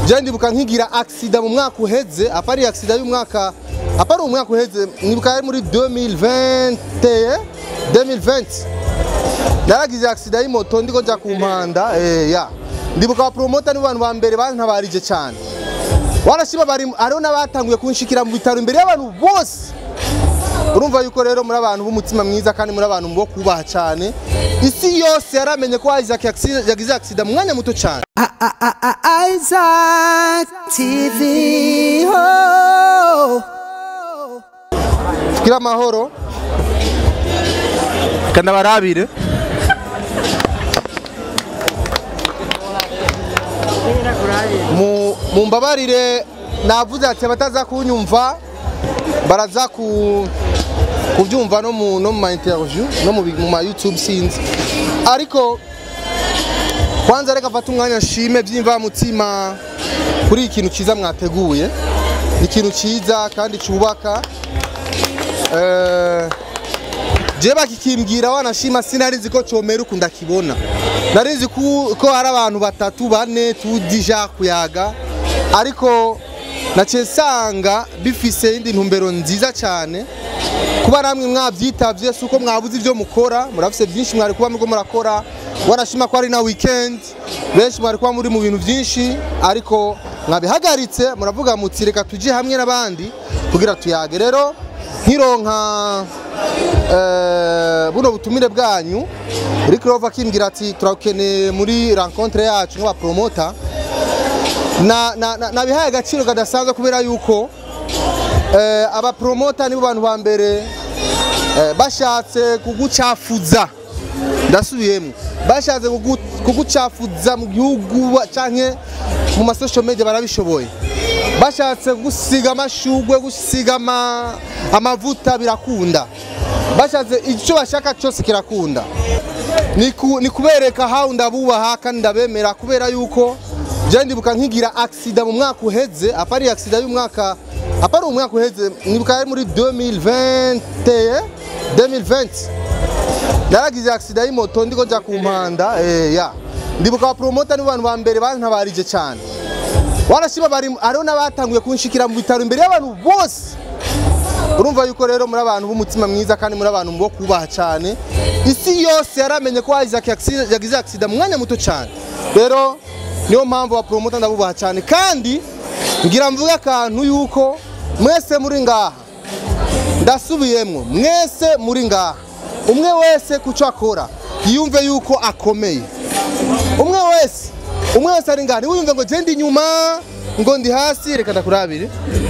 je ndibuka nkigira accident mu mwaka uheze apari accident y'umwaka apari umwaka uheze nibuka yari muri 2020 2020 naragize accident y'imoto ndiko nja ku mpanda eh ya ndibuka ba promoter ni bantu ba mbere bantabarije cyane warashima bari hariho n'abatanguye kunshikira mu bitaro imbere y'abantu bose urumva yuko rero muri abantu b'umutima mwiza kandi muri abantu bo kubaha cyane isi yose yaramenye ko Isaac yagize yagize accident mu mwanya muto cyane Isaac TV. Oh. kira amahoro kandi abarabire mu mu mbabarire navuze ati abataza kunyumva baraza ku kubyumva no mu no mu ma interview no mu bi- mu ma YouTube sinzi ariko kwanza reka mfate umwanya nshime byimva mutima kuri iki kintu cyiza mwateguye ni ikintu cyiza kandi cyubaka Eh, je bakikimbwira wanashima sinari nzi ko comera uku ndakibona nari nzi ku- ko hari abantu batatu bane tudija kuyaga ariko naciye nsanga bifise indi ntumbero nziza cyane kuba namwe mwabyitavye si uko mwabuze ibyo mukora murafise byinshi mwari kuba muriko murakora wanashima ko ari na weekend benshi mwari kuba muri mu bintu byinshi ariko mwabihagaritse muravuga muti reka tujye hamwe n'abandi kugira tuyage rero nkironka eh, buno butumire bwanyu Rick Rover akimbwira ati turakeneye muri rencontre yacu nk'abapromota na, na, na, nabihaye agaciro kadasanzwe kubera yuko eh, abapromota nibo bantu ba mbere eh, bashatse kugucafuza ndasubiyemo bashatse kugu- kugucafuza mu gihugu ba- canke mu masocial media barabishoboye bashatse gusiga amashugwe gusiga ama, amavuta birakunda bashatse icyo bashaka cyose kirakunda ni ku- ni kubereka how ndabubaha kandi ndabemera kubera yuko je ndibuka nkigira accident mu mwaka uheze apari accident y'umwaka apari umwaka uheze nibuka yari muri 2020 2020 naragize accident y'imoto ndiko nja ku mpanda eh ya ndibuka ba promoter ni bantu ba mbere bantabarije cyane warashima bari hariho n'abatanguye kunshikira mu bitaro imbere y'abantu bose urumva yuko rero muri abantu b'umutima mwiza kandi muri abantu bo kubaha cyane isi yose yaramenye ko Isaac yagize yagize accident mu mwanya muto cyane rero niyo mpamvu ba promoter ndabubaha cyane kandi ngira mvuge akantu yuko mwese muri ngaha ndasubiyemwo mwese muri ngaha umwe wese kuco akora yiyumve yuko akomeye umwe wese umwe wese ari ngaha ntiwiyumve ngo je ndi inyuma ngo ndi hasi reka ndakurabire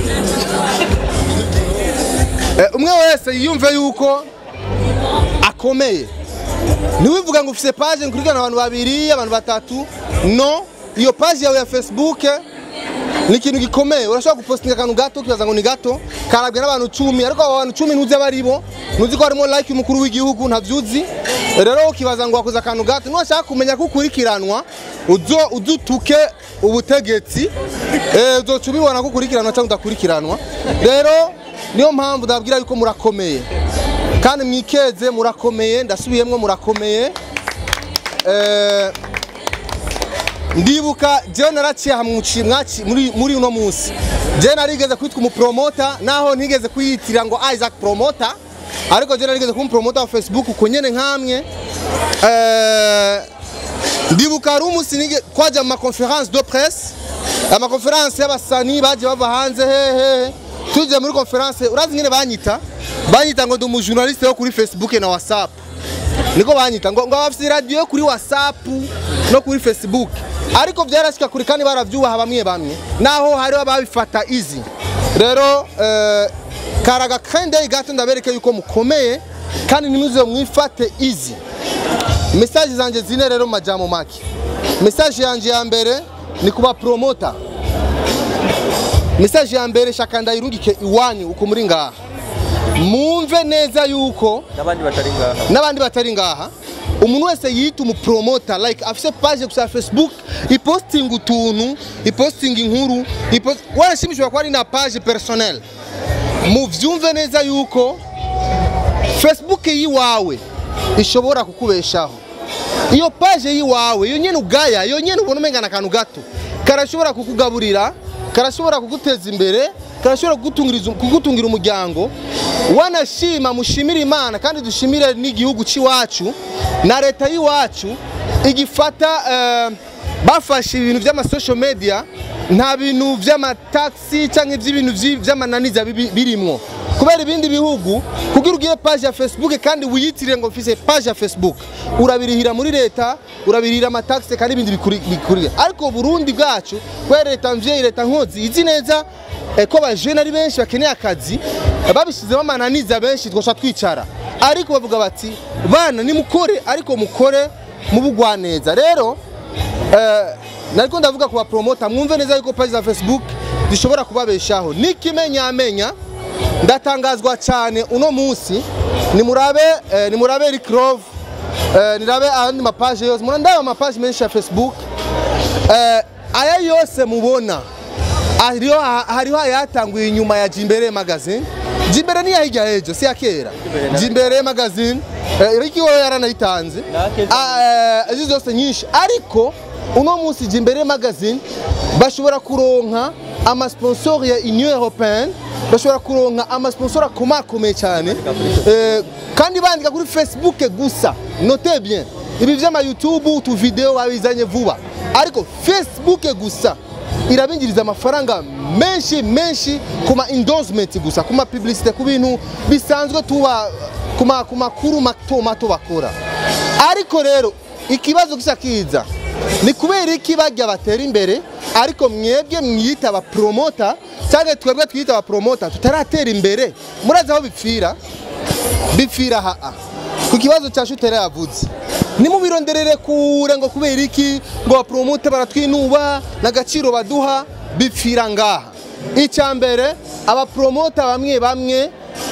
Eh, umwe wese yiyumve yuko akomeye ntiwivuga ngo ufise page nkurikirana abantu babiri abantu batatu no iyo page yawe ya facebook ni ikintu gikomeye urashobora gupostinga akantu gato ukibaza ngo ni gato karabwe n'abantu cumi ariko abo bantu cumi ntuzi abo ari bo ntuzi ko harimo like umukuru w'igihugu ntavyuzi rero ukibaza ngo wakoze akantu gato nuwashaka kumenya ko ukurikiranwa uzo udutuke ubutegetsi eh, uzoca ubibona ko ukurikiranwa cyangwa udakurikiranwa rero niyo mpamvu ndababwira yuko murakomeye kandi mwikeze murakomeye ndasubiyemwo murakomeye eh, ndibuka jewe naraciye hamwe muci- mwaci- muri muri uno munsi jewe narigeze kwitwa umupromota naho ntigeze kuyitirira ngo Isaac promota ariko jewe narigeze kuba umupromota wa Facebook uko nyene nkamwe Eh, ndibuka hari umunsi nige- twaja mu maconference de presse amaconference y'abasani baje bava hanze hehe tuje muri conference urazi ngene banyita banyita ngo ndi umujournaliste wo kuri Facebook na WhatsApp niko banyita ngo ngo bafite radio yo kuri WhatsApp no kuri Facebook ariko byarashika kuri kandi baravyubaha bamwe bamwe naho hariho ababifata easy rero eh, karaga kandi gato ndabereke yuko mukomeye kandi ntimuze mwifate easy message zanje zine rero mu majambo make message yanje ya mbere ni kuba promoter message ya mbere shaka ndayirungike iwanyu uko muri ngaha mumve neza yuko n'abandi batari ngaha n'abandi batari ngaha umuntu wese yita umupromota like afise page gusa ya facebook ipostinga utuntu ipostinga inkuru ipost... warashimishwa ko ari na page personnel muvyumve neza yuko facebook yiwawe ishobora kukubeshaho iyo page yiwawe iyo nyene ugaya iyo nyene ubona umengana akantu gato karashobora kukugaburira karashobora kuguteza imbere karashobora kugutungiriza- kugutungira umuryango wanashima mushimire imana kandi dushimire n'igihugu cy'iwacu na leta y'iwacu igifata eh, bafashe ibintu by'amasocial media nta bintu by'amataxi cyangwa iby'ibintu vyi- by'amananiza bibi- birimwo kubera ibindi bihugu kugira ugire page ya facebook kandi wiyitirire ngo mfise page ya facebook urabirihira muri leta urabirihira amataxi kandi ibindi bikuri- bikurira ariko burundi bwacu kubera leta mvyeyi leta nkozi izi neza eh, ko abajene ari benshi bakeneye akazi eh, babishizemo amananiza benshi twosha twicara ariko bavuga bati bana nimukore ariko mukore mubugwa neza rero eh, nariko ndavuga ku bapromota mwumve neza yuko page za facebook zishobora kubabeshaho n'ikimenyamenya ndatangazwa cyane uno munsi nimurabe eh, nimurabe Rick Love eh, nirabe andi mapaje yose murandaba amapaje menshi ya facebook eh, aya yose mubona hariho hariho ayatanguye inyuma ya Jimbere magazine Jimbere ni yahijya hejo si ya kera Jimbere magazine eh, Ricky we yaranayitanze Ah, eh, izi zose nyinshi ariko uno munsi Jimbere magazine bashobora kuronka amasponsor ya Union Européenne bashobora kuronka amasponsor akomakomeye cyane eh, kandi bandika kuri Facebook gusa note bien ibi vy'ama YouTube utu video babizanye vuba ariko Facebook gusa irabinjiriza amafaranga menshi menshi ku ma endorsement gusa ku ma publicité ku bintu bisanzwe tuba ku ma- ku makuru mato mato bakora ariko rero ikibazo gisa kiza ni kubera iki bajya batera imbere ariko mwebwe mwiyita abapromota cyangwa twebwe twiyita abapromota tutaratera imbere murazi aho bipfira bipfira haa ku kibazo cya shutera yavuze nimubironderere kure ngo kubera iki ngo bapromote baratwinuba n'agaciro baduha bipfira ngaha icya mbere abapromota bamwe bamwe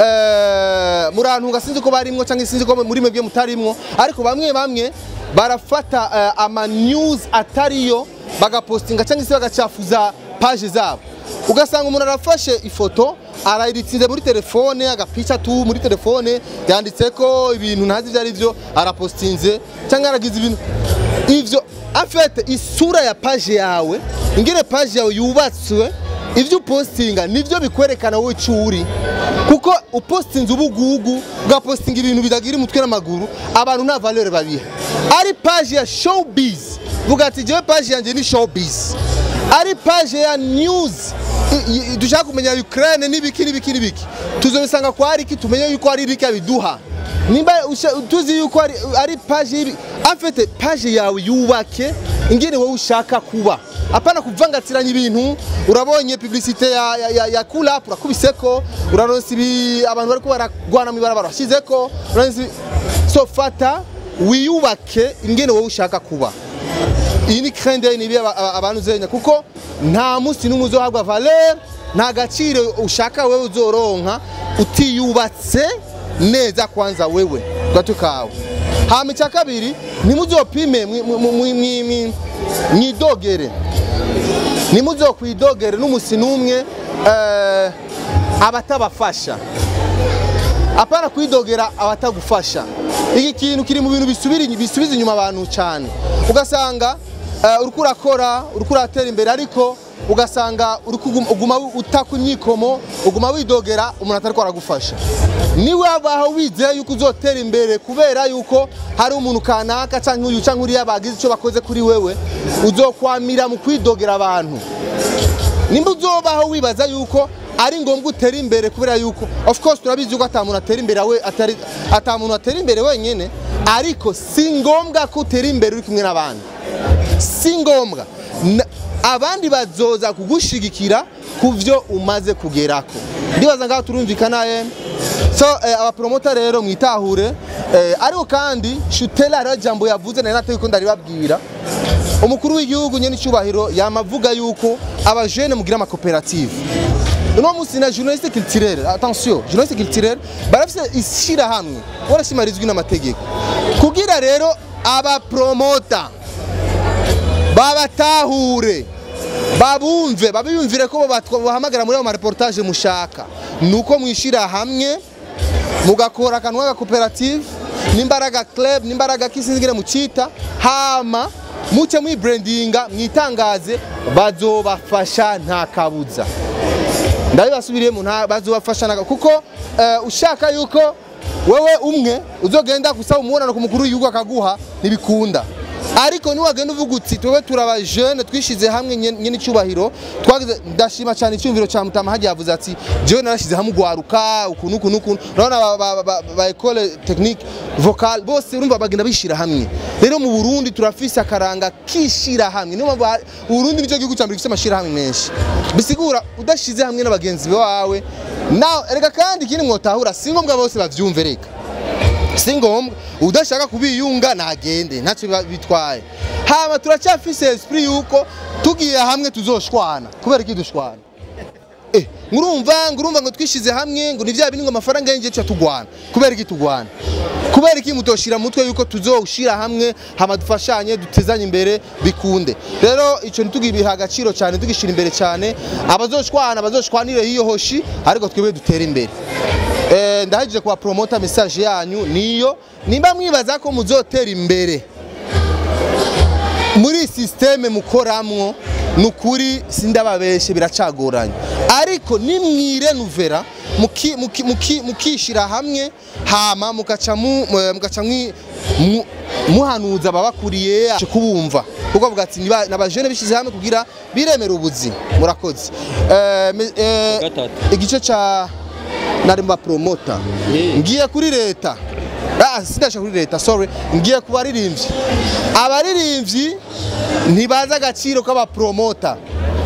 eh, murantunga sinzi ko barimwo cyangwa sinzi ko muri mwebwe mutarimwo ariko bamwe bamwe barafata eh, ama news atariyo bagapostinga cyangwa se bagacafuza page zabo ugasanga umuntu arafashe ifoto arayiritsinze muri telefone agapica tu muri telefone yanditse ko ibintu ntazi ibyo ari byo arapostinze cyangwa aragize ibintu ivyo afete isura ya page yawe ingene page yawe yubatswe ivyo upostinga nivyo bikwerekana wowe ico uri kuko upostinze ubugugu ugapostinga ibintu bitagira umutwe n'amaguru abantu nta valeur babiha ari page ya showbiz vuga ati jewe page yanjye ni showbiz ari page ya news i- i- dushaka kumenya Ukraine n'ibiki n'ibiki n'ibiki tuzobisanga kwa Ariki tumenye yuko ari Ariki abiduha nimba usha- tuzi yuko ari, ari page y'ibi afite page yawe yubake ingene wowe ushaka kuba apana kuvangatiranya ibintu urabonye publicité ya, ya, ya, ya cool up urakubiseko uraronse ibi abantu bariko baragwana mu ibarabara washyizeko uraronse ibi- so fata wiyubake ingene wowe ushaka kuba iyi ni krende ni ibi aba- aba- abantu uzenya kuko nta munsi n'umwe uzohabwa valeur nta gaciro ushaka wewe uzoronka utiyubatse neza kwanza wewe gato kawe hama icya kabiri ntimuzopime mwi- mwi- mwi- mwi- mwi- mwidogere ntimuzokwidogere n'umusi n'umwe eh, abatabafasha apana kwidogera abatagufasha iki kintu kiri mu bintu bisubira bisubiza inyuma abantu cyane ugasanga uh, uriko urakora uriko uratera imbere ariko ugasanga uriko uguma- uguma utaka imyikomo uguma widogera umuntu atariko aragufasha niwe abaho wizeye yuko uzotera imbere kubera yuko hari umuntu kanaka cyangwa uyu cyangwa uriya bagize icyo bakoze kuri wewe uzokwamira mu kwidogera abantu nimba uzobaho wibaza yuko ari ngombwa utera imbere kubera yuko of course turabizi yuko atamuntu atera imbere we atari atamuntu atera imbere wenyine ariko si ngombwa ko utera imbere uri kumwe n'abandi si ngombwa Na- abandi bazoza kugushigikira ku byo umaze kugerako ndibaza ngaho turumvikana eh? so eh, abapromota rero mwitahure eh, ariko kandi shutela hariho jambo yavuze nari nateye ko ndaribabwira umukuru w'igihugu nyene icyubahiro yamavuga yuko abajene mugira amakoperative uno munsi na journaliste culturelle attention journaliste culturelle barafise ishirahamwe warashima rizwi n'amategeko kugira rero abapromota babatahure babumve babiyumvire ko batwa- bahamagara muri ayo mareportage mushaka nuko mwishira hamwe mugakora akantu k'agakoperative n'imbaraga club n'imbaraga kisinzigire mucita hama muce mwibrandinga mwitangaze bazobafasha nta kabuza ndabibasubiriyemo nta bazobafasha nta kuko eh, ushaka yuko wewe umwe uzogenda gusaba umubonano ku mukuru w'igihugu akaguha ntibikunda ariko niwagenda uvuga uti twebwe turaba jeune twishize hamwe nye- nyene icyubahiro twagize ndashima cyane icyumviro cya mutama hagiye yavuze ati jewe narashize hamwe ugwaruka ukuntu ukuntu ukuntu urabona ba- ba- ba- ba école technique vocale bose urumva bagenda bishira hamwe rero mu Burundi turafise akaranga kishira hamwe niyo mpamvu ha- Uburundi nicyo gihugu cya mbere gifite amashira hamwe menshi bisigura udashize hamwe n'abagenzi bawe nawe erega kandi ikindi mwotahura si ngombwa bose bavyumve reka si ngombwa udashaka kubiyunga nagende ntacyo biba- bitwaye hama turacyafise esprit yuko tugiye hamwe tuzoshwana kubera iki dushwana eh ngurumva ngurumva ngo twishize hamwe ngo ni vya bindi ngo amafaranga y'inje cyo tugwana kubera iki tugwana kubera iki mutoshira mutwe yuko tuzoshira hamwe hama dufashanye dutezanye imbere bikunde rero ico ntitugibiha agaciro cyane tugishira imbere cyane abazoshwana bazoshwanire hiyo hoshi ariko twebwe dutere imbere Eh, ndahagije kuba promota message yanyu niyo nimba mwibaza ko muzotera imbere muri systeme mukoramwo nukuri sindababeshe biracagoranye ariko nimwirenuvera muki- muki- muki- mukishira hamwe hama mukaca mu- mu- mugaca mwi- mu- muhanuza ababakuriye kubumva kuko avuga ati "Niba- n'abajene bishize hamwe kugira biremera ubuzima murakoze Eh, me- eh, Gatatu. igice ca nari mba promota Eh. ngiye kuri leta ah sindasha kuri leta sorry ngiye ku baririmbyi abaririmbyi ntibazi agaciro k'abapromota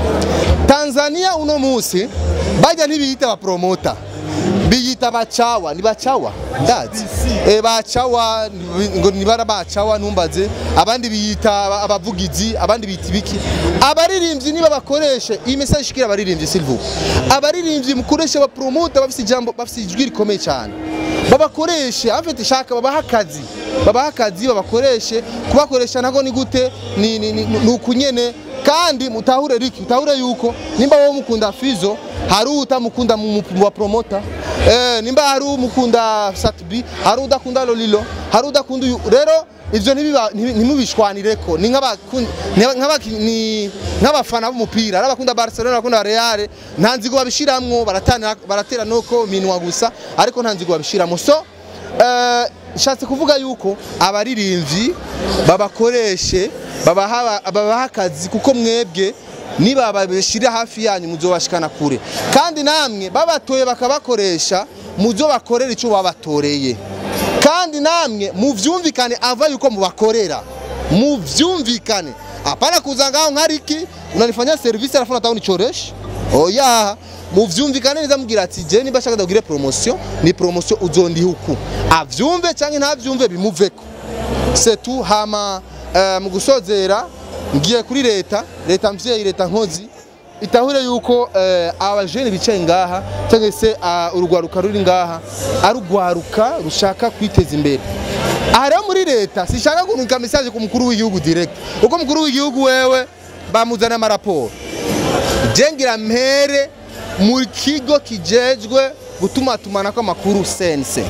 Tanzania uno munsi bajya ntibiyita abapromota biyita bacawa ni bacawa ndazi eh bacawa ni- ngo nibara bacawa ntumbaze abandi biyita aba- abavugizi abandi biyita ibiki abaririmbyi niba bakoreshe iyi message ishikira abaririmbyi silvu abaririmbyi mukoreshe abapromota bafite ijambo bafite ijwi rikomeye cyane babakoreshe afite shaka babaha akazi babaha akazi babakoreshe kubakoresha nako ni gute ni ni, ni, ni ukunyene kandi mutahure riki mutahure yuko nimba wowe mukunda Fizo hari utamukunda mu mu wa promota eh nimba hari umukunda Satbi hari udakunda Lolilo hari udakunda uyu rero ivyo ntibiba- ntibi- ntimubishwanireko ni nk'abakun- ni nk'abaki- ni nk'abafana b'umupira ari abakunda Barcelona abakunda Real nta nzigo babishiramwo baratana baratera noko minwa gusa ariko nta nzigo babishiramwo so eh, nshatse kuvuga yuko abaririmbyi babakoreshe babaha babaha akazi kuko mwebwe niba babishira hafi yanyu muzobashikana kure kandi namwe babatoye bakabakoresha muzobakorera icyo babatoreye kandi namwe muvyumvikane ava yuko mubakorera muvyumvikane hapana kuza ngaho nkariki unanifanyia service alafu nataka unichoreshe oya muvyumvikane neza mubwira ati je niba shaka ndagire promotion ni promotion uzondi huku avyumve canke ntavyumve bimuveko setu hama eh, mu gusozera ngiye kuri leta leta mvyeyi leta nkozi itahure yuko eh, abajene bicaye ngaha cyangwa se ah, urugwaruka ruri ngaha ari urwaruka rushaka kwiteza imbere aha rero muri leta sishaka kunika message ku mukuru w'igihugu direct uko umukuru w'igihugu wewe bamuzana amaraporo jengira mpere mu kigo kijejwe gutumatumanako amakuru sense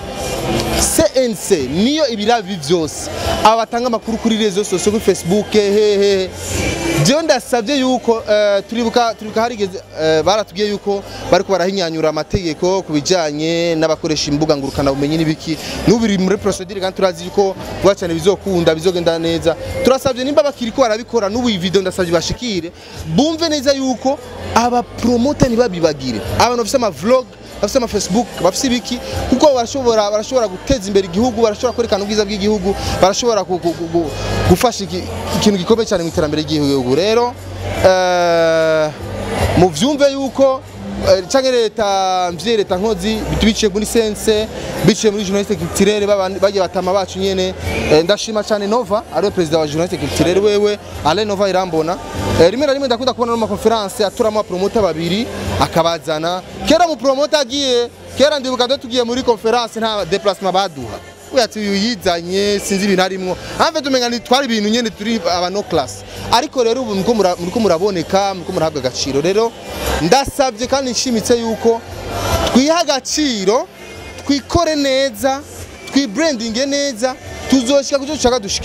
CNC niyo ibirabi byose aba batanga amakuru kuri rezo sosiyo kuri Facebook hehe jewe ndasabye yuko eh, turibuka turibuka harigeze eh, baratubwiye yuko bariko barahinyanyura amategeko ku bijanye n'abakoresha imbuga ngurukana bumenyi n'ibiki n'ubu biri muri procedure kandi turazi yuko vuba cyane bizokunda bizogenda neza turasabye nimba bakiriko barabikora n'ubu iyi video ndasabye bashikire bumve neza yuko aba promoter ntibabibagire abantu bafise ama vlog bafise ama Facebook bafise ibiki kuko barashobora barashobora guteza imbere igihugu barashobora kwerekana ubwiza bw'igihugu barashobora gu- gu- gu- gu- gufasha iki- ikintu gikomeye cyane mu iterambere ry'igihugu rero eh, muvyumve yuko eh, canke leta mvye leta nkozi biciye muri sense biciye muri journaliste culturelle babandi- bagiye batama bacu nyene eh, ndashima cyane Nova ariwe president wa journaliste culturelle wewe Alain Nova irambona Eh, rimwe na rimwe ndakunda kubona no mu makonferanse aturamo abapromota babiri akabazana kera mu promota agiye kera ndibuka ndo tugiye muri conference nta déplacement baduha we ati uyu yizanye sinzi ibintu arimwo hamve tumenga ni twari ibintu nyene turi aba no class ariko rero ubu muriko mura- muriko muraboneka muriko murahabwa agaciro rero ndasabye kandi nshimitse yuko twiha agaciro twikore neza twibrandinge neza tuzoshika kucyo dushaka dushikeko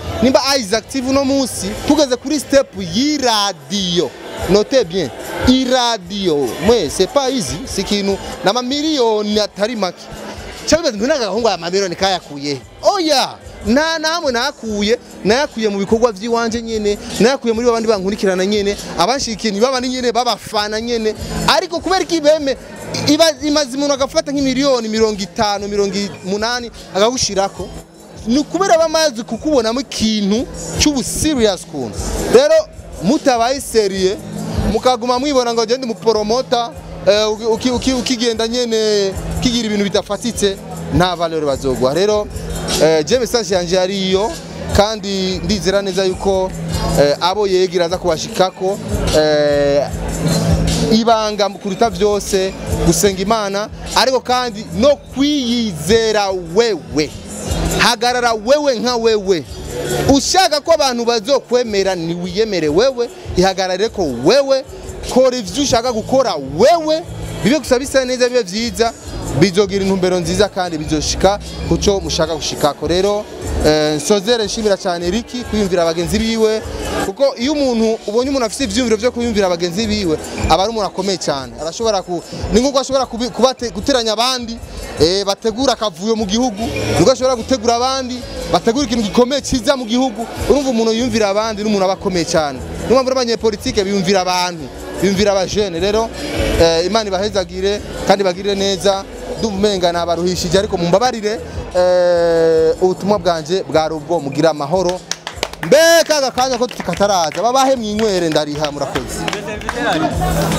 nimba Isaac TV uno munsi tugeze kuri step y'iradiyo note bien iradiyo mwe c'est pas easy si ikintu n'amamiliyoni atari make cyangwa ntu n'agahungu aya mamiliyoni kayakuye oya nta namwe nakuye nayakuye mu bikorwa by'iwanje nyene nayakuye muri babandi bankurikirana nyene abanshikiye ni babandi nyene babafana nyene ariko kubera ko ibeme iba imaze umuntu agafata nk'imiliyoni mirongo itanu mirongo umunani akagushirako ni ukubera bamaze kukubonamo ikintu cy'ubu serious kuntu rero mutabaye seriye mukaguma mwibona ngo gende umuporomota eh, uki- uki- uki- ukigenda nyene kigira ibintu bidafatitse nta valeur bazogwa rero eh, je message yanje yariyo kandi ndizera neza yuko eh, abo yegira aza kubashikako eh, ibanga kuruta byose gusenga imana ariko kandi no kwiyizera wewe hagarara wewe nka wewe ushaka ko abantu bazokwemera ni wiyemere wewe ihagarare ko wewe kora ivyo ushaka gukora wewe bibe gusa bisa neza bibe vyiza bizogira intumbero nziza kandi bizoshika kuco mushaka gushikako rero eh, nsozere nshimira cyane Riki kwiyumvira abagenzi biwe kuko iyo umuntu ubonye umuntu afite ivyumviro byo kwiyumvira abagenzi biwe aba ari umuntu akomeye cyane arashobora ku ni nkuko ashobora kubi- kubate- guteranya abandi eh, bategura akavuyo mu gihugu nubwo ashobora gutegura abandi bategura ikintu gikomeye cyiza mu gihugu urumva umuntu yumvira abandi n'umuntu aba akomeye cyane niyo mpamvu n'abanyepolitike biyumvira abantu biyumvira abajene rero eh, imana ibahezagire kandi bagirire neza ndumva umenga nabaruhishije ariko mumbabarire eh, ubutumwa bwanje bwari ubwo mugira amahoro mbe kaga kanya ko tukataraza babahe mwinywere ndariha murakoze